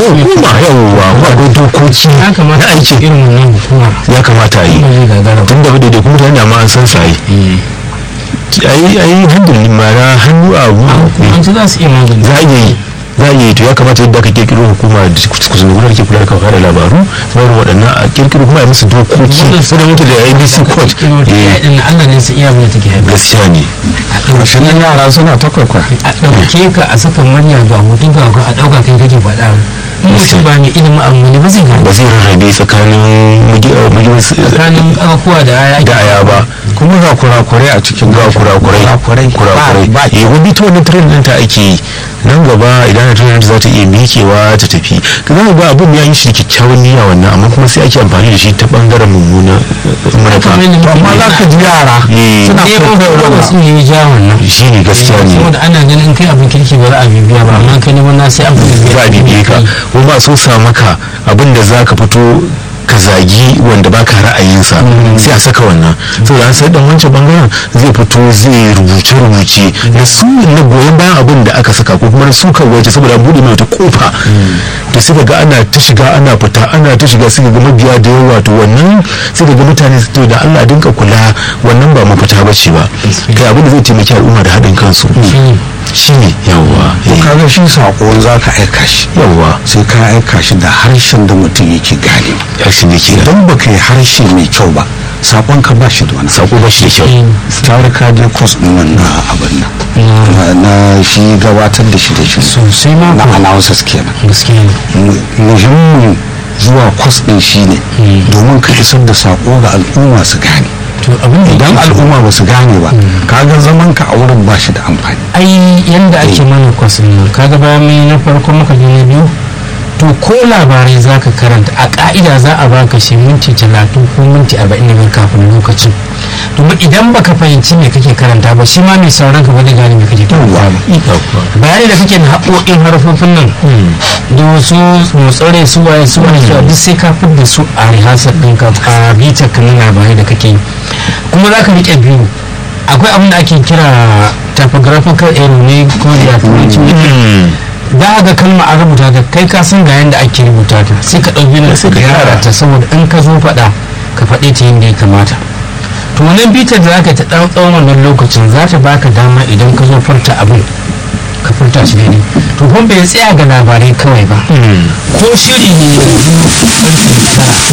hukuma yawwa akwai dokoki ya kamata na aikin irin wannan hukuma ya kamata a yi ba zai gagara ba tun da da kuma mutane da ma an san su a yi a yi a yi hannun mara hannu a abu hukumanci za su iya magani za a iya yi za a iya yi to ya kamata yadda aka kirkiro hukuma da kusurgunar ke kula da kafa da labaru sauran waɗannan a kirkiro kuma a yi musu dokoki sai da mutu da abc code eh, din Allah ne su iya abin da take haifar gaskiya ne Rashin yara suna ta kwaikwaya. a ɗauke ka a saka murya ga hoton ka a ɗauka kai kake faɗa in mutum ba mai ilimin abu ne ba zai ba gane zai rarrabe tsakanin mugiyar tsakanin ƙafafuwa da aya da aya ba Kuma ga kurakurai a cikin ga kurakurai Kurakurai. kurakurai Ba- ba- eh wani ta wannan train ɗin ta ake yi nan gaba idan na train za ta iya mikewa ta tafi ka za ga abin ya yi shi kyakkyawan niyya wannan amma kuma sai ake amfani da shi ta bangaren mummuna manufa To amma za ka ji yara Eh. suna ne ba kwaikwayo ba su ne ja wannan shi ne gaskiya ne saboda ana ganin in kai abin kirki ba za a bibiya ba amma kai ne wannan sai an bibiya za a bibiye ka ko ba so sa maka abin da za ka fito ka zagi wanda baka ra'ayinsa sai a saka wannan saboda an sai dan wancan bangaren zai fito zai rubuce rubuce na su na goyon bayan abin da aka saka ko kuma na suka waje saboda an bude mai wata kofa to sai ga ana ta shiga ana fita ana ta shiga sai ga mabiya da yawa to wannan sai ga mutane su to da Allah dinka kula wannan ba mafita bace ba kai abin da zai taimaki al'umma da haɗin kansu shine yawa To kaga shi sako za ka aika shi yawa sai ka aika shi da harshen da mutum yake gane yarshin da ke da idan baka yi harshe mai kyau ba sakon ka ba shi da wani sako ba shi da kyau tare ka je kwas ɗin nan na abin nan Na- na shi gabatar da shi da shi sosai ma na ko analysis kenan gaskiya ne Mu- muhimmin zuwa kwas ɗin shi ne domin ka isar da sako ga al'umma su gane to abin da idan yake- al'umma ba su gane ba kaga zaman ka a wurin ba shi da amfani ai yanda ake mana kwasin nan kaga bayan mai na farko muka je na biyu to ko labarai za ka karanta a ka'ida za a baka shi minti talatin ko minti arba'in da biyar kafin lokacin domin idan baka fahimci me kake karanta ba shi ma mai sauran ka ba zai gane me kake karanta ba bayani da kake na haƙoƙin harfofin nan da wasu motsare su waye su waye su duk sai ka da su a rihasar ɗinka a bitar ka na labarai da kake yi kuma za ka riƙe biyu akwai abin da ake kira typographical error ne ko da turanci ne za a ga kalma a rubuta ta kai ka san ga yadda ake rubuta ta sai ka ɗauki na sai ka gyara ta saboda in ka zo faɗa ka faɗe ta yadda ya kamata to wannan bitar da zaka ta ɗan tsawon wannan lokacin za ta baka dama idan ka zo furta abin ka furta shi daidai to kuma bai tsaya ga labarai kawai ba ko shiri ne yanzu karfe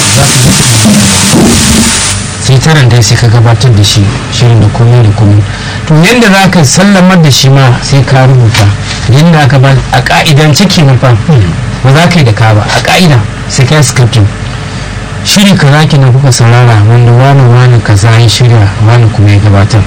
tara za ka sai taran dai sai ka gabatar da shi shirin da komai da komai to yadda za ka sallamar da shi ma sai ka rubuta yadda aka ba a ka'idan ciki na fa ba za ka yi da ka ba a ka'ida sai ka yi scripting shiri ka za ki na kuka saurara wanda wani wani kaza ya shirya wani kuma ya gabatar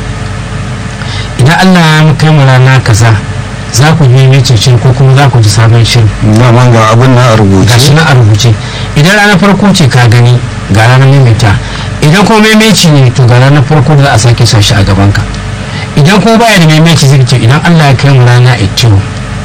idan allah ya kai mu rana kaza za ku yi mai shirin ko kuma za ku ji sabon shirin daman ga abin na a rubuce gashi na a rubuce idan ranar farko ce ka gani ga ranar maimaita idan kuma maimaici ne to ga ranar farko da za a sake sa shi a gaban ka idan kuma baya da maimaici zai ce idan Allah ya kai mu rana itiyo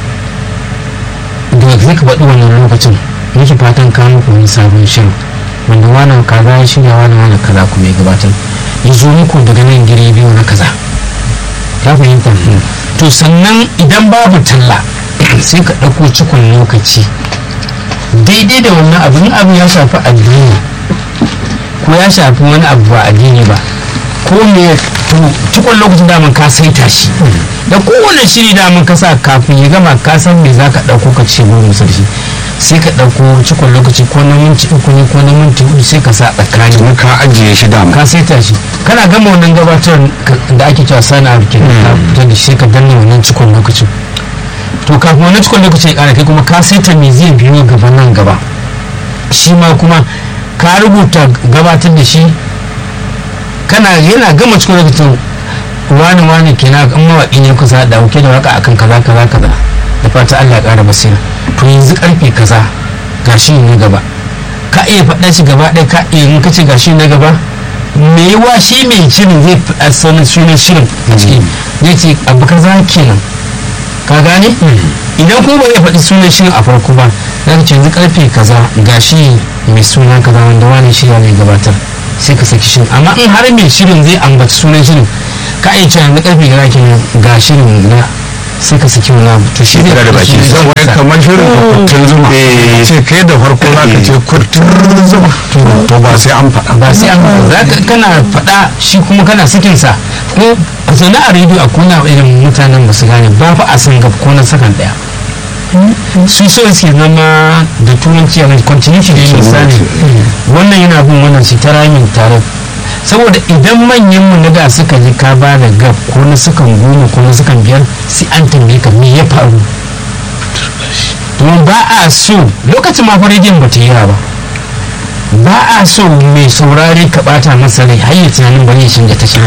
da zai ka faɗi wannan lokacin nake fatan ka muku wani sabon shirin wanda wannan kaza ya shirya wani wani kaza kuma ya gabatar ya zo muku daga nan gire biyu na kaza ka fahimta to sannan idan babu talla sai ka ɗauko cikon lokaci daidai da wannan abin abu ya shafi addini ko ya shafi wani abu ba addini ba ko me to cikon lokacin daman ka saita shi da kowane shiri daman ka sa kafin ya gama ka san me za ka ɗauko ka ce goma sarki sai ka ɗauko cikon lokaci ko na minti uku ne ko na minti hudu sai ka sa tsakani kuma ka ajiye shi dama ka saita shi kana gama wannan gabatar da ake cewa sana ke ka fitar da shi sai ka danna wannan cikon lokacin to kafin wannan cikon lokacin ya kara kai kuma ka saita me zai biyo gaba nan gaba shi ma kuma ka rubuta gabatar da shi kana yana gama cikon lokacin wani wani kenan an mawaƙi ne kusa da dauke da waka akan kaza kaza kaza da fata Allah ya ƙara basira to yanzu karfe kaza gashi ne gaba ka iya faɗa shi gaba ɗaya ka iya in ka ce gashi na gaba me yiwa shi mai shirin zai faɗa sanin sunan shirin a ciki zai ce abu kaza kenan ka gane idan kuma ba zai faɗi sunan shirin a farko ba za ka ce yanzu karfe kaza gashi mai suna kaza wanda wani shirya ne gabatar sai ka saki shirin amma in har mai shirin zai ambaci sunan shirin ka iya cewa yanzu karfe kaza kenan ga shirin na sai ka saki wani abu to shi Sai ka da baki. sunan wai shirin. kamar shirin kwakwatun zuma eh ce kai da farko za ka ce kurtun zuma to ba sai an faɗa ba sai an za ka kana faɗa shi kuma kana sakin sa ko a zaune a rediyo a kona irin mutanen ba su gane ba fa a san gab ko na sakan daya su so suke zama da turanci a continuity da yin misali wannan yana bin wannan su ta ramin tare saboda idan manyan mu na da suka ji ka ba da gab ko na sukan goma ko na sukan biyar sai an tambaye ka me ya faru domin ba a so lokacin ma fa rediyon ba ta yi ba ba a so mai saurare ka bata masa rai har yi tunanin bari ya canza ta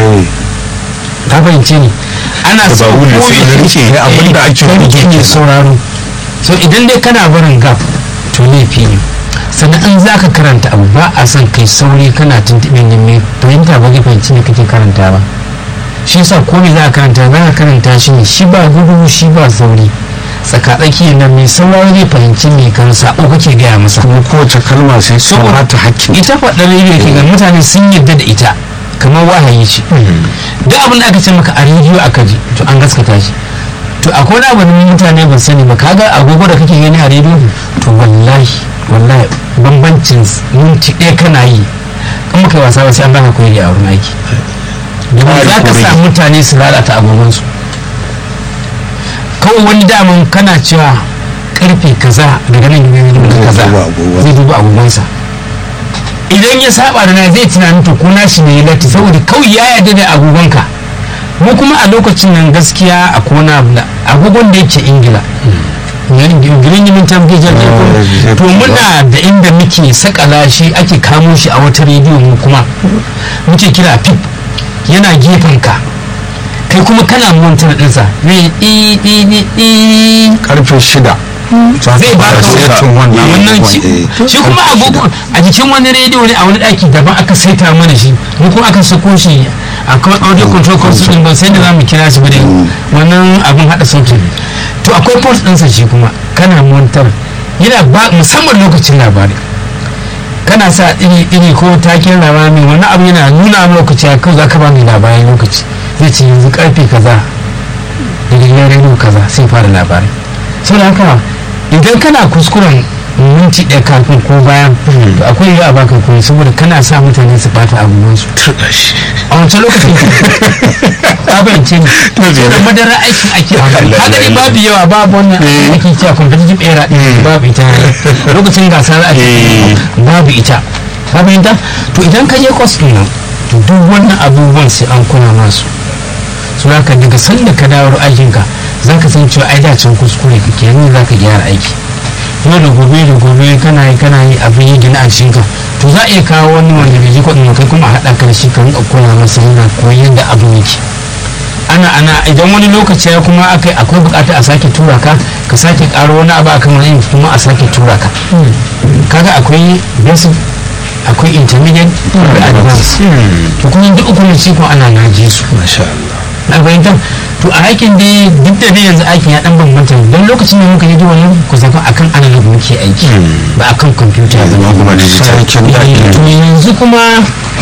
ka fahimce ni ana so ba wuri ko sai ya da rike eh, abin da ake kai rubuta ke sauraro so idan dai kana barin gap to laifi ne sannan in za ka karanta abu ba a son kai sauri kana tuntuɓe ne mai fahimta ba zai fahimci ne kake karanta ba shi yasa ko me za ka karanta za ka karanta shi ne shi ba gudu shi ba sauri tsakatsaki nan mai sauraro zai fahimci me kan sako kake gaya masa kuma kowace kalma sai su Saboda ta hakkin ita faɗar rediyo ke ga mutane sun yadda da ita kamar wahayi ce duk abin da aka ce maka a rediyo aka ji to an gaskata shi to akwai wani abu da mutane ban sani ba kaga agogo da kake gani a rediyo to wallahi wallahi bambancin minti ɗaya kana yi in muka yi wasa ba sai an baka koyi a wurin aiki domin za ka sa mutane su lalata agogonsu kawai wani daman kana cewa karfe kaza daga nan gidan kaza duba agogon. zai duba agogonsa idan ya saba da na zai tunanin to ko nashi ne ya latti saboda kawai ya yarda da agogonka mu kuma a lokacin nan gaskiya a kona abu da agogon da yake ingila girin yimin tamgejar Eh, to muna da inda muke sakala shi ake kamo shi a wata rediyo mu kuma muke kira pip yana gefen ka kai kuma kana montar ɗinsa ne ɗi ɗi ɗi ɗi karfe shida zai ba ka setin wannan wannan abubuwan, ci eh. shi kuma agogo a jikin wani rediyo ne a wani ɗaki daban aka saita mana shi mu kuma aka sako shi a kawai audio control console din ban sai da za mu kira shi ba dai wannan abin haɗa sautin to akwai port ɗinsa shi kuma kana montar yana ba musamman lokacin labari kana sa iri iri ko taken labari wani abu yana nuna ma lokaci a kawai za ka ba mai labarin lokaci zai ce yanzu karfe kaza daga gidan rediyo kaza sai fara labari saboda haka idan kana kuskuren minti ɗaya kafin ko bayan to akwai yiwuwa a baka koyi saboda kana sa mutane su bata abubuwansu a wancan lokacin ka bayance ne da madara aikin ake haka ne babu yawa babu wannan ake cewa competitive era din babu ita lokacin gasa za a ce babu ita ka fahimta to idan ka je kwas ɗin nan to duk wannan abubuwan sai an kuna masu su haka daga sanda ka dawo aikinka za ka san cewa ai dacin kuskure kake yanzu za ka gyara aiki yau da gobe da gobe kana yi kana yi abin yi gina a cikinka to za a iya kawo wani wanda bai ji kuɗin kai kuma a haɗa ka da shi ka rinka koya masa yana koyi yadda abin yake ana ana idan wani lokaci ya kuma akai akwai bukata a sake tura ka ka sake karo wani abu akan wani kuma a sake tura ka kaga akwai basic akwai intermediate akwai advanced to kuma duk uku ne shi kuma ana naje su na fahimtar to a aikin dai duk da dai yanzu aikin ya dan bambanta don lokacin da muka yi wani ku zafa akan analog muke aiki ba akan kwamfuta ba kuma digital Eh, to yanzu kuma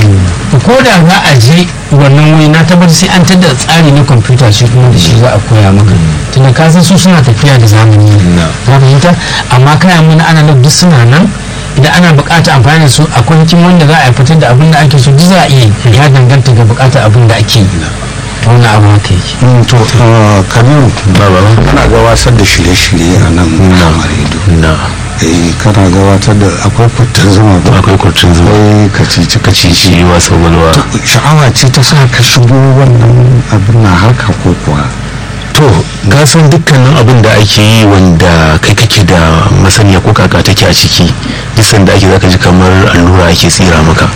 ko da za a je wannan wuri na tabbatar sai an tada tsari na kwamfuta shi kuma da shi za a koya maka tunda ka san su suna tafiya da zamani Na. ka fahimta amma kayan mana analog duk suna nan idan ana bukata amfani da su akwai hikim wanda za a fitar da abin da ake so duk za a iya yi. ya danganta ga bukatar abin da ake yi to wannan abu haka yake Mm, to uh, kabiru kana gabatar da shirye-shirye a nan na redo na eh kana gabatar da akwai kwatar zama ba akwai kurcin zuwa akwai kacici kacici cici wasa walwa sha'awa ce ta sa ka shigo wannan abin na harka ko kuwa to gasan dukkanin abin da ake yi wanda kai kake da masaniya ko kaka take a ciki bisan da ake zaka ji kamar allura ake tsira maka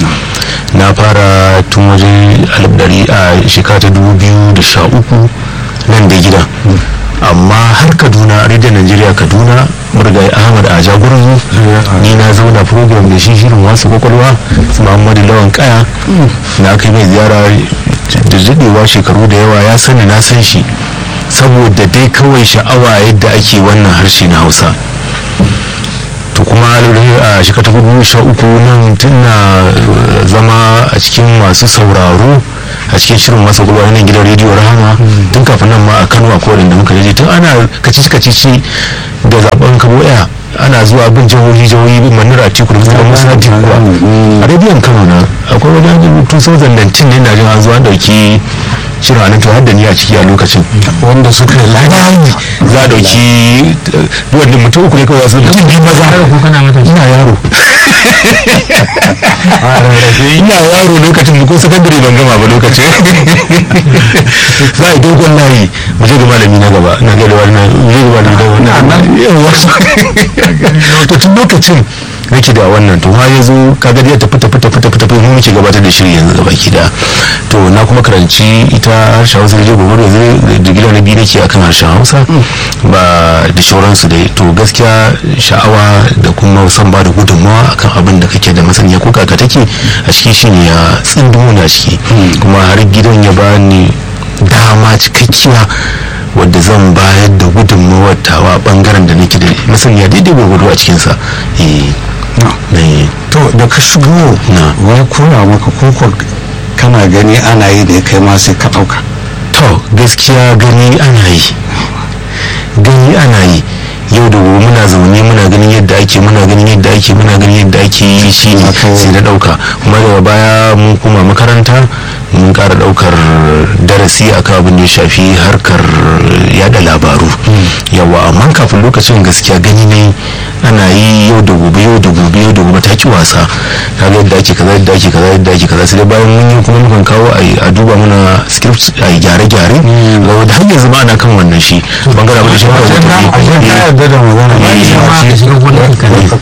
na fara tun waje alif dari a shekara ta dubu biyu da sha uku nan da gida amma har kaduna rediyon najeriya kaduna murgai ahmad a jagoran ni na zauna program da shi shirin wasu kwakwalwa su muhammadu lawan kaya na kai mai ziyara da daɗewa shekaru da yawa ya sani na san shi saboda dai kawai sha'awa yadda ake wannan harshe na hausa to kuma a shekara ta hudu sha uku nan tun na zama a cikin masu sauraro a cikin shirin masa gulwa nan gidan rediyo rahama tun kafin nan ma a kano a kowane da muka je tun ana kacici kacici da zaben kabo ɗaya ana zuwa bin jihohi jihohi bin manura a tiku da musulman musa kuwa a rediyon kano na akwai wani 2019 ne na jin an zuwa an dauki shirin anan to har da ni a ciki a lokacin wanda suka yi labari za a dauki wanda mutum uku ne kawai za su mutum biyu maza ko kana mata ina yaro ina yaro lokacin ko sakandare ban gama ba lokacin za a yi dogon layi mu je ga malami na gaba na ga da wannan mu je ga malami na wannan yawa to tun lokacin nake da wannan to ha yazo kaga ya tafi tafi tafi tafi tafi mu muke gabatar da shiri yanzu gaba da to na kuma karanci ita harshen Hausa da gobe da digila na biyu nake akan harshen Hausa ba da shauransu dai to gaskiya sha'awa da kuma san ba da gudunmawa akan abin da kake da masaniya ko kaka take a ciki shine ya tsindumo na ciki kuma har gidan ya bani dama cikakkiya wadda zan bayar da gudunmawar tawa bangaren da nake da masaniya daidai gwagwado a cikinsa to da ka shigo wai koya maka koko kana gani ana yi da kai ma sai ka ɗauka to gaskiya gani ana yi gani ana yi yau da gobe muna zaune muna ganin yadda ake muna ganin yadda ake muna ganin yadda ake yi shi ne sai na dauka kuma daga baya mun kuma makaranta mun kara daukar darasi akan abin da ya shafi harkar yada labaru yawa amma kafin lokacin gaskiya gani ne ana yi yau da gobe yau da gobe yau da gobe ta ki wasa kaga yadda ake kaza yadda ake kaza yadda ake kaza sai dai bayan mun yi kuma mukan kawo a duba mana script a gyare-gyare da har yanzu ba ana kan wannan shi bangaren abin da shi yarda da magana ba ni ma ka shiga gonar ka ne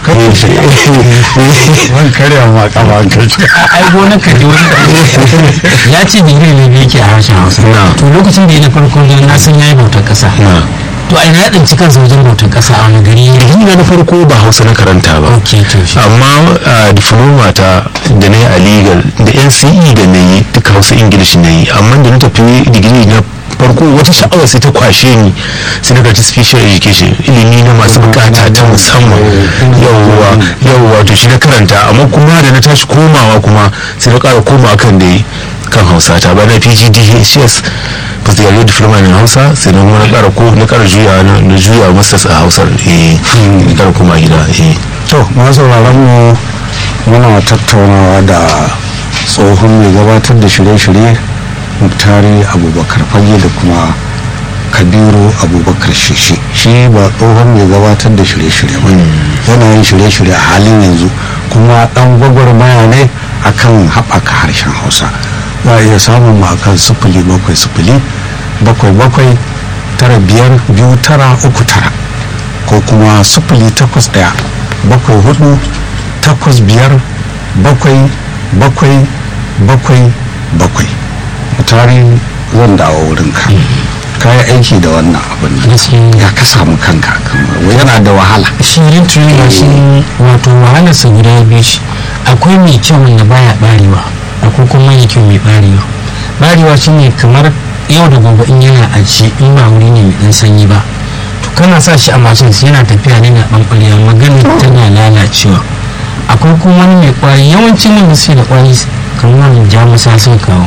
ban karya ma kama ka ai gonar ka wani ya ce digiri ne biyu ke a harshen hausa to lokacin da ya na farko ne na san yayi bautar kasa to a ina ya tsinci kansa wajen bautar kasa a wani gari ni na farko ba hausa na karanta ba amma a diploma ta da na yi a legal da nce da na yi duka hausa english na yi amma da na tafi digiri na farko wata sha'awa sai ta kwashe ni sai na karci special education ilimi na masu bukata ta musamman yawwa yawwa to shi na karanta amma kuma da na tashi komawa kuma sai na kara komawa kan da kan hausa ta ba na pgdhs postgraduate diploma na hausa sai na na kara ko na kara juya na juya masters a hausar eh na kara koma gida eh to masu mu muna tattaunawa da tsohon mai gabatar da shirye-shirye muktari abubakar fage da kuma kabiru abubakar shishi shi ba tsohon mai gabatar da shirye-shirye ba yana yin shirye-shirye a halin yanzu kuma dan gwagwarmaya ne akan haɓaka harshen hausa za a iya samun mu akan sifili bakwai sifili bakwai bakwai tara biyar biyu tara uku tara ko kuma sifili takwas ɗaya bakwai hudu takwas biyar bakwai bakwai bakwai bakwai tari zan dawo wurin ka kayi aiki da wannan abin ya ka samu kanka yana da wahala shirin tunan shi wato wahalar sa guda biyu shi akwai mai kyau wanda baya barewa akwai kuma mai kyau mai barewa barewa shine kamar yau da gobe in yana aji in ba wuri ne mai dan sanyi ba to kana sa shi a mashin yana tafiya ne na ɓanɓarewa magana tana lalacewa akwai kuma wani mai kwari yawancin wanda suke da kwari kamar jamusa sun kawo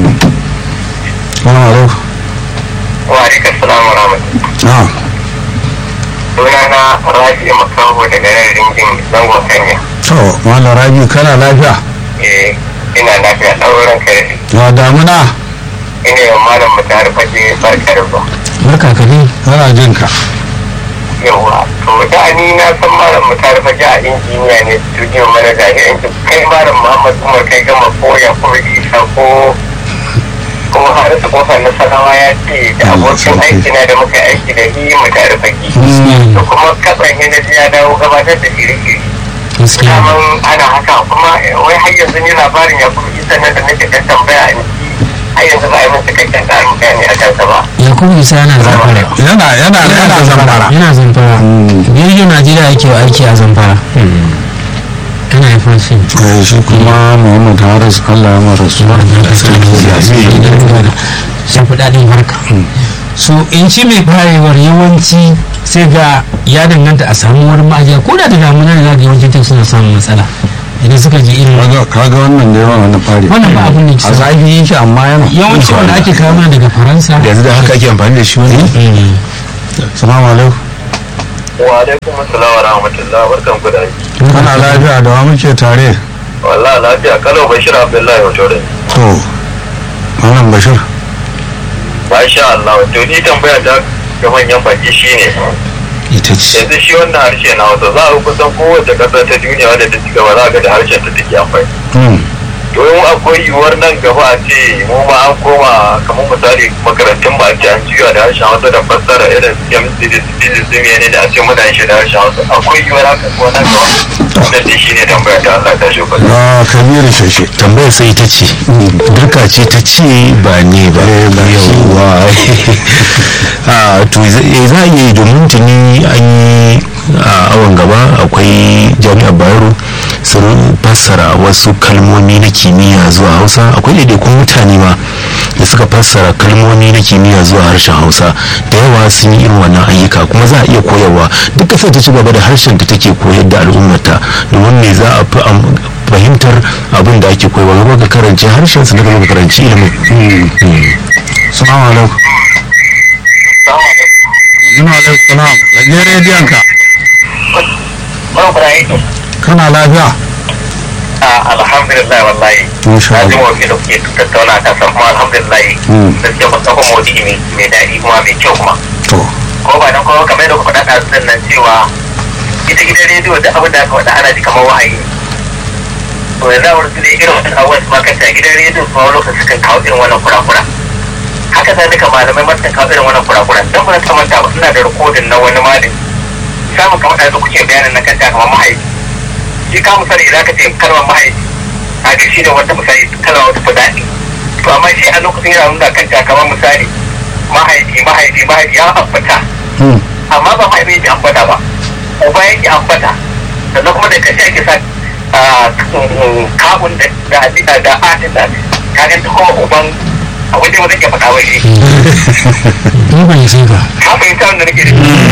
wani aro wa alaikar salam wa rahmatullahi suna na rafi makaho daga nan ringin zangon kanya to malam rabi kana lafiya eh ina lafiya ɗaurin kai ya damuna ina yin malam mu tare fage barka da ba barka ka dai ana jin ka yawa to da ni na san malam mu tare fage a injiniya ne studio manager ne yanki kai malam muhammad umar kai gama koya ko isa ko ko har su kofar na sanawa ya ce da abokin aiki na da muka aiki da yi mu tare fage to kuma katsan na ji ya dawo gabatar da shirye-shirye daman ana haka kuma wai har yanzu ni labarin ya kuma isa nan da nake kan tambaya a niki har yanzu ba a yi min cikakken tsarin bayani a kansa ba yakubu isa yana zamfara yana yana yana zamfara yana zamfara jirgin najeriya yake wa aiki a zamfara yana haifar shi eh shi kuma muhammad haris allah ya mara su shafi daɗin harka so in shi mai farewar yawanci sai ga ya danganta a samu wani ma'ajiya ko da da damuna da zaga yawancin suna samun matsala idan suka ji irin kaga kaga wannan da yawa wannan fari wannan ba abun da ke a sa zafi yake amma yana yawanci wanda ake kawo mana daga faransa yanzu da haka ake amfani da shi wani Mm. salamu alaikum wa alaikum assalam wa rahmatullah barkan ku da aiki kana lafiya da wa muke tare wallahi lafiya kalau bashir abdullahi wato da to malam bashir masha Allah to ni tambaya ta ga manyan baki shine ita ce yanzu shi wannan harshe na Hausa za a kusan kowace ƙasa ta duniya wadda ta ci gaba za a ga da harshen ta take amfani Hmm. to in akwai yiwuwar nan gaba a ce mu ma an koma kamar misali makarantun ba a ce an juya da harshen Hausa da fassara irin su chemistry da physics din ne da a ce muna shi da harshen Hausa akwai yiwuwar haka ko nan gaba wannan dai shine tambaya ta Allah ta shi ba ya kabiru shashe tambayar sai ita ce dirka ce ta ce ba ne ba yawwa a to za eh, za a iya yi domin tuni an yi a awon gaba akwai jami'ar bayero sun fassara wasu kalmomi na kimiyya zuwa hausa akwai ɗaiɗaikun mutane ma da suka fassara kalmomi na kimiyya zuwa harshen hausa da yawa sun yi irin wannan ayyuka kuma za a iya koyarwa duk ƙasar ta ci gaba da harshen ta take koyar da al'ummarta domin me za a fi am- fahimtar abin da ake koyarwa gaba ka karanci harshen su daga ka karanci ilimin salamu alaikum Ina alaikum salam rage rediyon ka kana lafiya alhamdulillah wallahi Masha na ji Allah. mafi da kuke tattauna ta san kuma alhamdulillah Mm. gaskiya ba kafa modi mai mai daɗi kuma mai kyau kuma to ko ba dan kuma kamar yadda kuka faɗa ɗazun nan cewa ita gidan rediyo da abin da aka faɗa ana ji kamar wahayi to yanzu a wurin ne irin wannan abubuwan su makanta gidan rediyo su wani lokaci kan kawo irin wannan kurakura haka zai duka malamai ma sukan kawo irin wannan kurakura dan ba ta manta ba suna da rikodin na wani malami samun kamar da kuke bayanin na kanta kamar mahaifi shi ka misali idan ka ce kalmar mahaifi a ga shi ne wata misali kalmar wata fi daɗi to amma shi a lokacin yana nuna kanta kamar misali mahaifi mahaifi mahaifi ya ambata Hmm. amma ba mahaifi yake ambata ba uba yake ambata sannan kuma da kashe ake sa ah, kawun da da da da atin da ka ga kuma uban abin da ba zai iya faɗa ba shi ni ban sai ba ka fahimta wanda nake da shi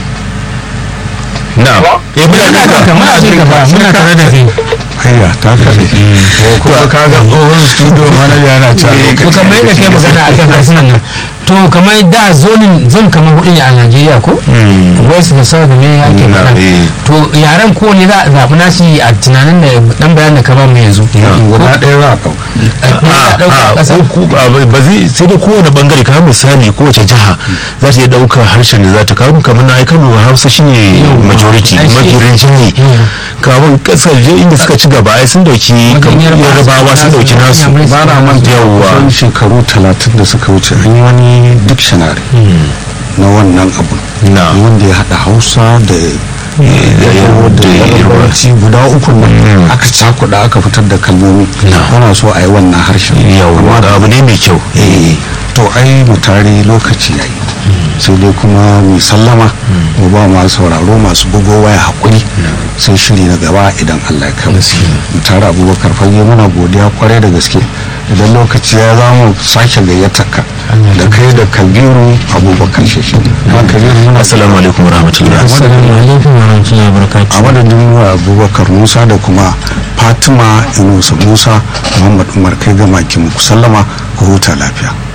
na eh muna muna duka da muna jin ka ba muna tare da kai hayya ta kare ko kuma ka ga tsohon studio manager yana ta to kamar yadda kai magana akan harsunan nan to kamar da zonin zan kamar hudu ne a Najeriya ko wasu da sau da me ake Na, faɗa eh. to yaren ko ne za a zaɓi nashi a tunanin da dan bayan da ka ba mu yanzu guda ɗaya za a ɗauka Ne za a ɗauka a ƙasa ko ku- a, ba ba zai sai da kowane bangare kamar misali kowace jiha za ta iya ɗaukar harshen da za ta kawo kamar na kano hausa shine majority Ai, shi- mafi rinjaye Yawa. kamar kasar inda suka ci gaba ai sun dauki kamar Yarbawa yarbawa sun dauki nasu Inyamurai ba na manta Yawwa. kusan shekaru talatin da suka wuce an yi wani dictionary na wannan abu Na. wanda ya haɗa hausa da yarbawa da da yarbanci guda uku nan aka cakuɗa aka fitar da kalmomi Na. ana so a yi wannan harshen yawwa da abu ne mai kyau eh to ai mu tare lokaci yayi sai dai kuma mu sallama mu ba masu sauraro masu bugo waya hakuri sai shiri na gaba idan Allah ya kai mu mu tare abubakar fage muna godiya kwarai da gaske idan lokaci ya za mu sake gayyatar ka da kai da kabiru abubakar sheshe ma kabiru muna assalamu alaikum warahmatullahi assalamu alaikum wa rahmatullahi wa barakatuh a madadin abubakar musa da kuma fatima inusa musa muhammad umar kai gama ki muku sallama ku huta lafiya